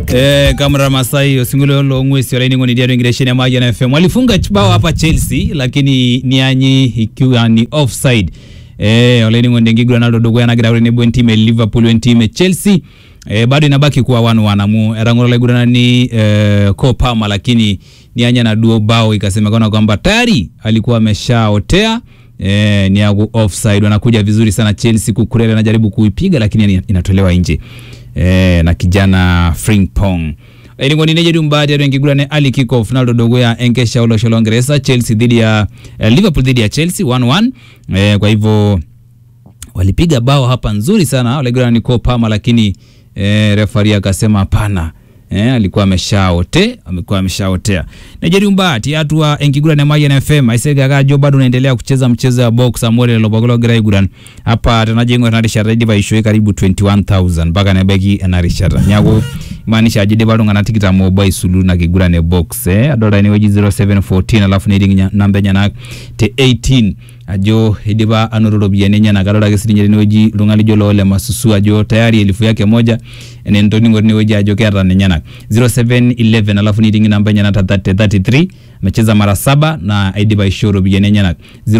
Eh, Kamara Masai osingulo lo ngwesi olaining'oni diato ingiresheni amaji na FM walifunga bao hapa Chelsea lakini nianyi ikiwa ni offside eh, olaining'oni ndengigura naldo dogo yanagira ure nebo ntime Liverpool ntime Chelsea eh, bado inabaki kuwa wanu wanamu erang'oro laigurana ni eh, Cole Palmer lakini nianya na duo bao ikasemekana kwamba tayari alikuwa ameshaotea Eh, ni yagu offside wanakuja vizuri sana Chelsea kukurela anajaribu kuipiga lakini inatolewa nje eh, na kijana Frimpong ilikuwa ni nejedu mbadi ya rengi gulane ali kick off naldo dogo ya enkesha ulo sholo Uingereza Chelsea dhidi ya eh, Liverpool dhidi ya Chelsea 1-1 eh, kwa hivyo walipiga bao hapa nzuri sana wale ni Cole Palmer lakini eh, refari akasema hapana Eh, alikuwa ameshaote amekuwa ameshaotea Nigeria mbati atua enkigura na Mayan FM aisega gajo bado unaendelea kucheza mchezo wa box amore lobogolo gira iguran hapa tunajengo na rishara diva ishoe karibu 21000 mpaka na beki na rishara nyago maanisha ajide bado ngana tikita mobile sulu na kigura ne box eh adola ni weji 0714 alafu ni ring namba nyana te 18 ajo hidiba anororo biyane nyana garola ke sirinje ni weji lungali jolo le masusu ajo tayari elifu yake moja ene ndoni ngoni weji ajo kera ne nyana 0711 alafu ni ring namba nyana 33 amecheza mara saba na aidiba ishoro biyane nyana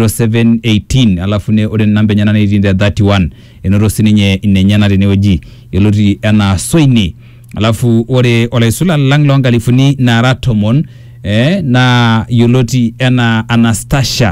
0718 alafu ne ore namba nyana ni 31 enoro sininye ine nyana ne weji yoloti ana soini alafu ore olaisula langlong alifuni na ratomon eh, na yoloti ena anastasia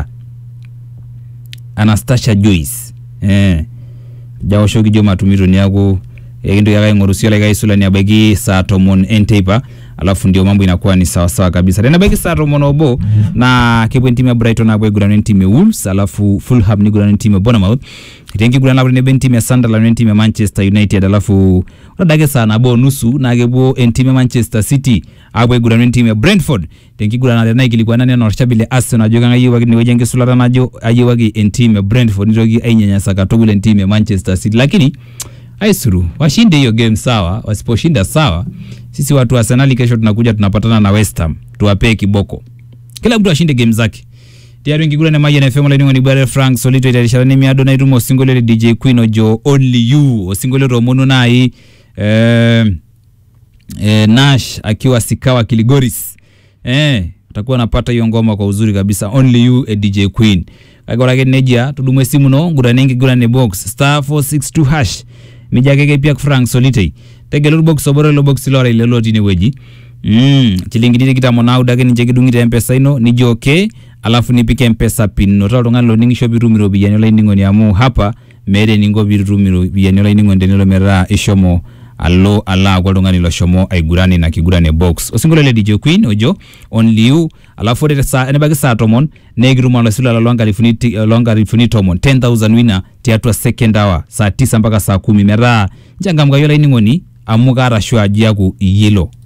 anastasia joyce eh, jaoshoki jo matumito niaku ekintoki ake aing'oru sio like aisula niabaiki saa tomon enteipa alafu ndio mambo inakuwa ni sawa sawa kabisa tenabaiki saa tomon obo na kepuo entimu ya brighton apuo aigurana entimu ya wolves alafu fulham nigurana entimu ya bournemouth tenkiguran apuo tenebo entimu ya sunderland entimu ya manchester united alafu ore adake saa nabo nusu naa kepuo entimu ya manchester city apuo aigurana entimu ya brentford tenkiguran tena ikilikuana nena orshabi le arsenal ajo kang'ae eyiewaki tinewueji enkisulata najo ayiewaki entimu ya brentford nitoki ainyanyasa katukul entimu ya manchester city lakini aisuru washinde hiyo game sawa wasiposhinda sawa sisi watu wa Arsenal kesho tunakuja tunapatana na West Ham tuwapee kiboko kila mtu ashinde game zake tayari ngigura na maji na FM la ni bare Frank Solito itarishana ni miado na irumo singole DJ Queen ojo only you osingole romono nai eh, eh, Nash akiwa sikawa Kiligoris eh utakuwa napata hiyo ngoma kwa uzuri kabisa only you a DJ Queen kagora ke neja tudumwe simu no ngura nengi gura ne box star 462 hash mijakeke pia Frank Solitei tegelo box oboro lo box lora ile loti ne weji mm chilingi dite kitamo na udake nije kidungite mpesa ino ni joke alafu nipike mpesa pin no talo ngalo lo ningisho birumiro biyani la ningo ni amu hapa mere ningo birumiro biyani la ningo ndenelo mera ishomo allo ala kwa lungani lo shomo aigurani na kigurane box osingolele DJ Queen ojo only you alafu ore sa enebaki saa tomon negiruma la sula la longa lifuniti longa lifuniti tomon 10000 winner tiatwa second hour saa tisa mpaka saa kumi mera njangamga yola iningoni amu kara shwa aji yaku iyelo